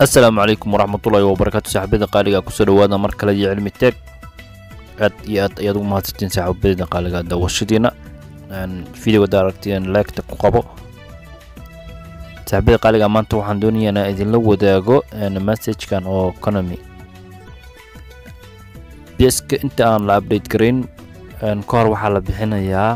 asalaamu calaykum waraxmatullaahi wabarakaatu saaxiibada qaaliga kusoo dhawaada mar kale iyo cilmi teeg aad iyo aad ayaad ugu mahadsantiin saaxiibadeyda qaaliga daawashadiina videoga da aragteen laagta ku qabo saaxiibada qaaliga maanta waxaan doonayaa inaan idinla wadaago messagekan oo economy bska inta aan la update garayn ka hor waxaa la bixinayaa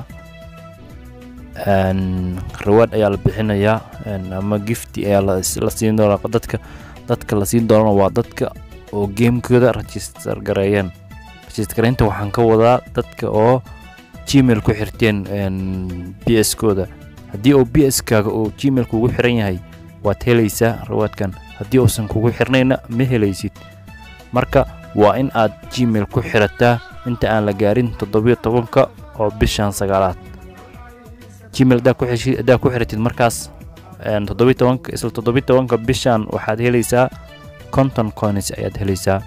rawaad ayaa la bixinayaa ama gifti ayaa la siin doonaa dadka dadka la siin doonana waa dadka oo gamekooda register gareeyeen register gareynta waxaan ka wadaa dadka oo gmail ku xirteen b s kooda haddii uu b s kaaga uu gmail kugu xiran yahay waad helaysaa rawaadkan haddii uusan kugu xirnayna ma helaysid marka waa in aad gmail ku xirataa inta aan la gaarin toddobiyo tobanka oo bishan sagaalaad gmail haddaa ku xiratid markaas toddobiy tobanka isla toddobiy tobanka bishan waxaad helaysaa conton coins ayaad helaysaa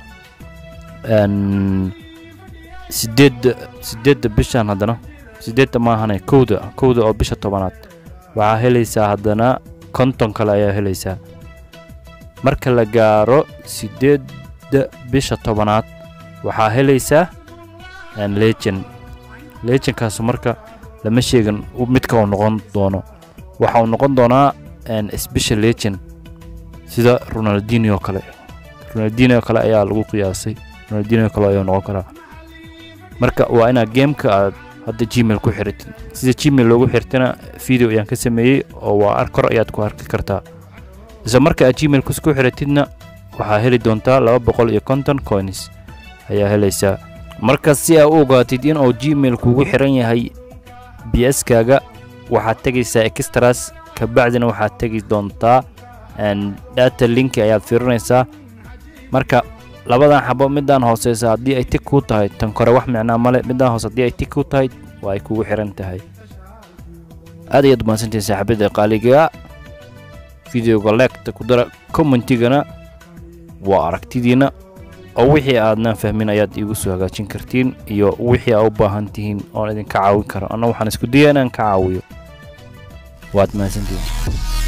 sideedda sideedda bishan haddana sideedda maahane kowda kowda oo bisha tobanaad waxaa helaysaa haddana konton kale ayaa helaysaa marka la gaaro sideedda bisha tobanaad waxaa helaysaa legend legendkaas marka lama sheegin midka uu noqon doono waxa uu noqon doonaa special legend sida ronaldinio kale ronaldinio kale ayaa lagu qiyaasay ronaldinio kale ayuu noqon karaa marka waa inaad gameka aad hadda gmail ku xiratid sida gmail loogu xirtana video ayaan ka sameeyey oo waa kor ayaad ku arki kartaa isla marka aad gmail ku xiratidna waxaa heli doontaa laba boqol iyo konton coins ayaa helaysaa marka si aa u ogaatid in uu gmail kugu xiran yahay b s kaaga waxaad tegaysaa extras kabacdina waxaad tegi doontaa data linki ayaad fiirinaysaa marka labadan xabo midaan hooseysa haddii ay tig kuu tahay tan kore wax micnaa male midaan hoose haddii ay tig kuu tahay waa ay kugu xiran tahay aad ayaad umahadsantihin saaxiibada qaaliga videoga leegta ku dara commentigana waa aragtidiina oo wixii aadnaan fahmin ayaad iigu soo hagaajin kartiin iyo wixii aa u baahan tihiin oon idinka caawin karo anna waxaan isku daya inaan ka caawiyo waad mahadsantihiin